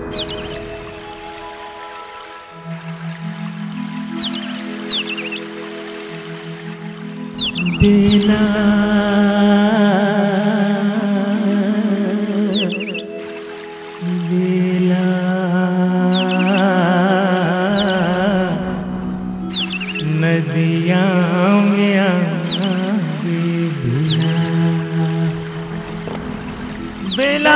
बेला बेला नदिया में आवे बेला बेला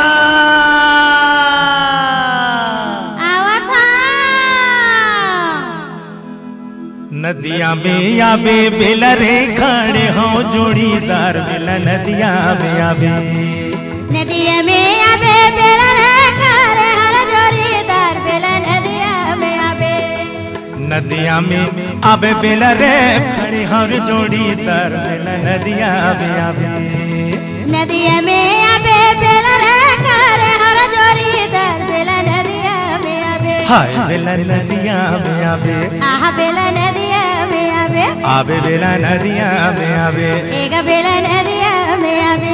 नदिया में आवे बेला रे खड़े हो जोड़ीदार बेला नदिया में आवे नदिया में आवे बेला रे खारे हर जोरीदार बेला नदिया में आवे नदिया में आवे बेला रे खड़े हर जोड़ीदार बेला नदिया में आवे नदिया में आवे बेला रे खारे हर जोरीदार बेला नदिया में आवे हाय बेला नदिया में आवे आहा बेला नदिया में आवे आवे बेला नदिया में आवे एक बेला नदिया में आवे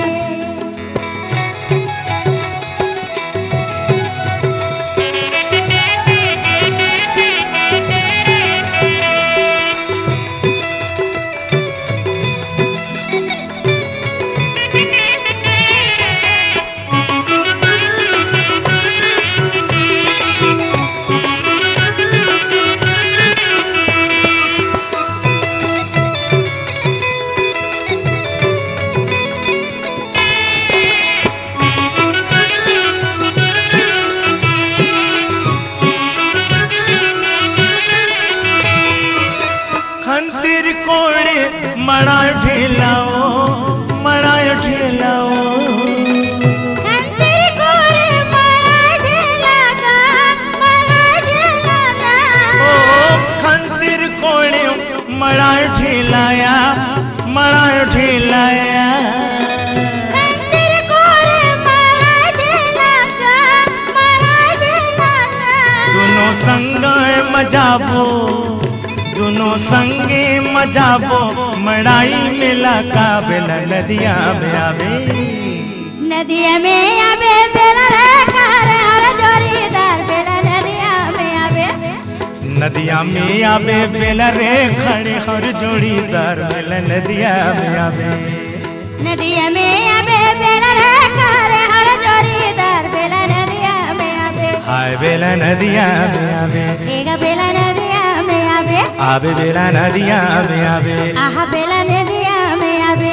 खंतिर कोड़े मड़ा ठेलाओ मड़ा ठेलाओ कंतिर कोरे मरा ढेलागा मरा ढेलागा ओ खंतिर कोड़े मड़ा ठेलाया मड़ा ठेलाया कंतिर कोरे मरा ढेलागा मरा ढेलागा दोनों संग मजाबो दोनों संगे मजाबो मड़ाई मिला काबिल नदिया में आवे नदिया में आवे बेला रे खारे हर जोरीदार बेला नदिया में आवे नदिया में आवे बेला रे खड़े हर जोड़ीदार बेला नदिया में आवे नदिया में आवे बेला रे खारे हर जोरीदार बेला नदिया में आवे हाय बेला नदिया में आवे एक बेला नदिया में आवे आवे बेला नदिया में आवे आहा बेला नदिया में आवे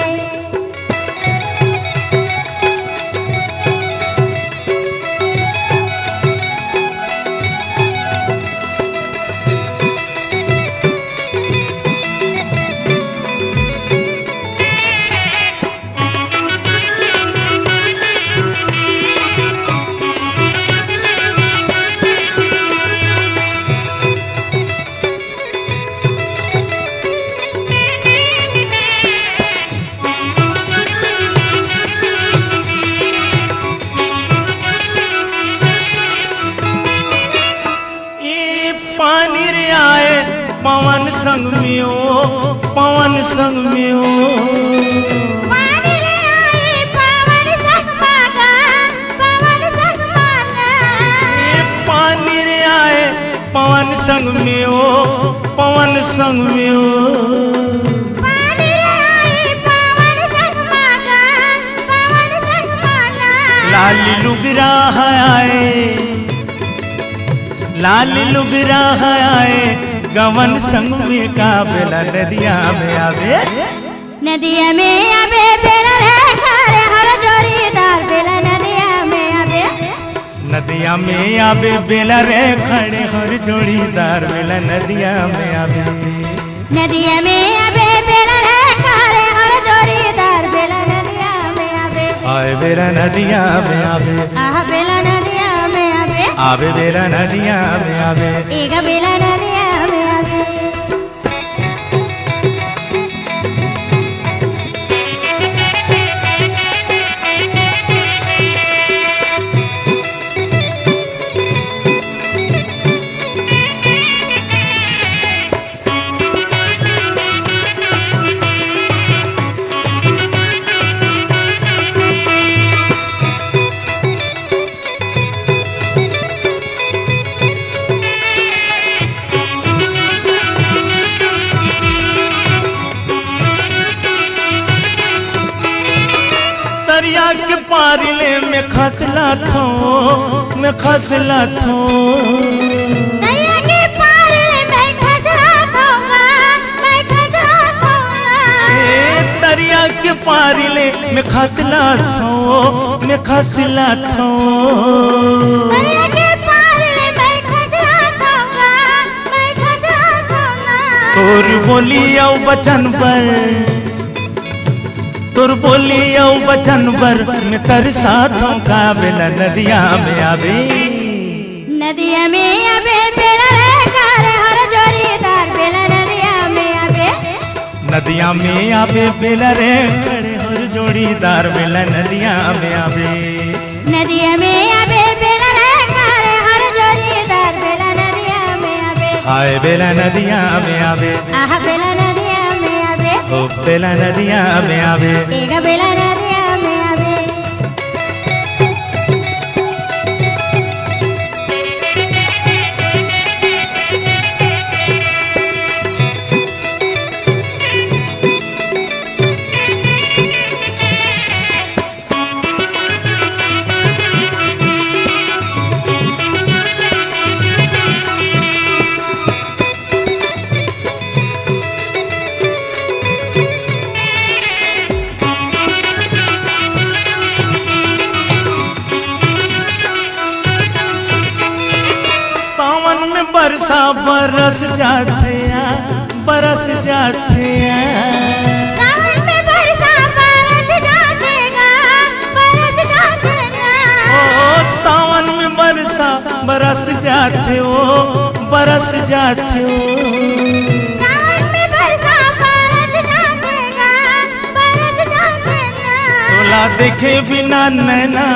ई पानी रे आए पवन संग में ओ पवन संग में ओ पानी रे आई पवन सकमागा पवन सकमागा ई पानी रे आए पवन संग में ओ पवन संग में ओ पानी रे आई पवन सकमागा पवन सकमागा लाल लुगरा है आए लाल लुगरा है आए गवन संग में काबेला नदिया में आवे नदिया में आवे बेला रे खारे हर जोरीदार बेला नदिया में आवे नदिया में आवे बेला रे खड़े हर जोड़ीदार बेला नदिया में आवे नदिया में आवे बेला रे खारे हर जोरीदार बेला नदिया में आवे आए बेला नदिया में आवे आहा बेला नदिया में आवे आवे बेला नदिया में आवे एक बेला नदिया में आवे के पारिले में खसला थो में खसला थो नैया के पार मैं खसरा खाऊंगा मैं खसरा खाऊंगा ए दरिया के पारिले में खसला थो में खसला थो नैया के पार मैं खसरा खाऊंगा मैं खसरा खाऊंगा तोर बोली औ बचन पर तोर बोली औ बचन पर में तरसा थो का बेला नदिया में आवे नदिया में आबे बेला रे कार हर जोरीदार बेला नदिया में आबे नदिया में आवे बेला रे खड़े हर जोड़ीदार बेला नदिया में आवे नदिया में आबे बेला रे कार हर जोरीदार बेला नदिया में आबे हाय बेला नदिया में आवे आहा बेला नदिया में आबे ओ बेला नदिया में आवे एगा बेला नदिया में आबे सावन में बरसा बरस जाते हैं बरस जाते हैं सावन में बरसा बरस जातेगा बरस जातेगा ओ सावन में बरसा बरस जाते हो बरस जाते हो सावन में बरसा बरस जातेगा बरस जातेगा तोला देखे बिना नैना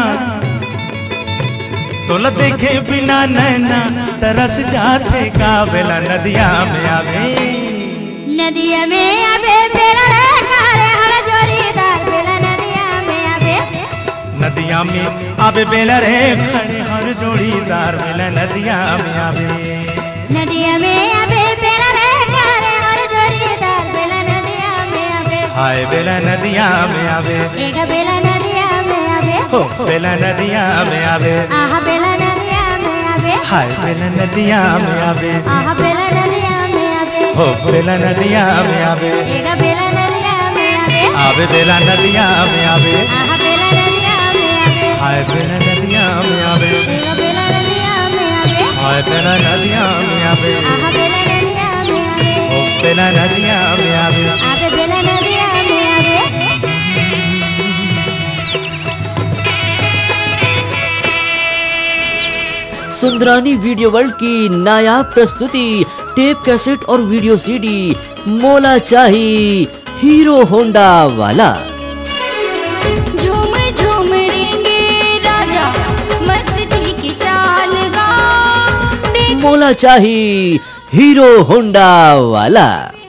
तोला देखे बिना नैना तरस जाते का बेला नदिया में आवे नदिया में आबे बेला रे कारे हर जोरीदार बेला नदिया में आबे नदिया में आवे बेला रे खड़े हर जोड़ीदार बेला नदिया में आवे नदिया में आबे बेला रे कारे हर जोरीदार बेला नदिया में आबे हाय बेला नदिया में आवे एगा बेला नदिया में आबे हो बेला नदिया में आवे आहा बेला नदिया में आबे हाय बेला नदिया में आवे आहा बेला नदिया में आबे हो बेला नदिया में आवे एगा बेला नदिया में आबे आवे बेला नदिया में आवे आहा बेला नदिया में आबे हाय बेला नदिया में आवे एगा बेला नदिया में आबे हाय बेला नदिया में आवे आहा बेला नदिया में आबे हो बेला नदिया में आवे आबे बेला नदिया में आबे सुंदरानी वीडियो वर्ल्ड की नायाब प्रस्तुति टेप कैसेट और वीडियो सीडी मोला चाही हीरो होंडा वाला झूम झूम रेंगे राजा मस्ती की चाल गा देख मोला चाही हीरो होंडा वाला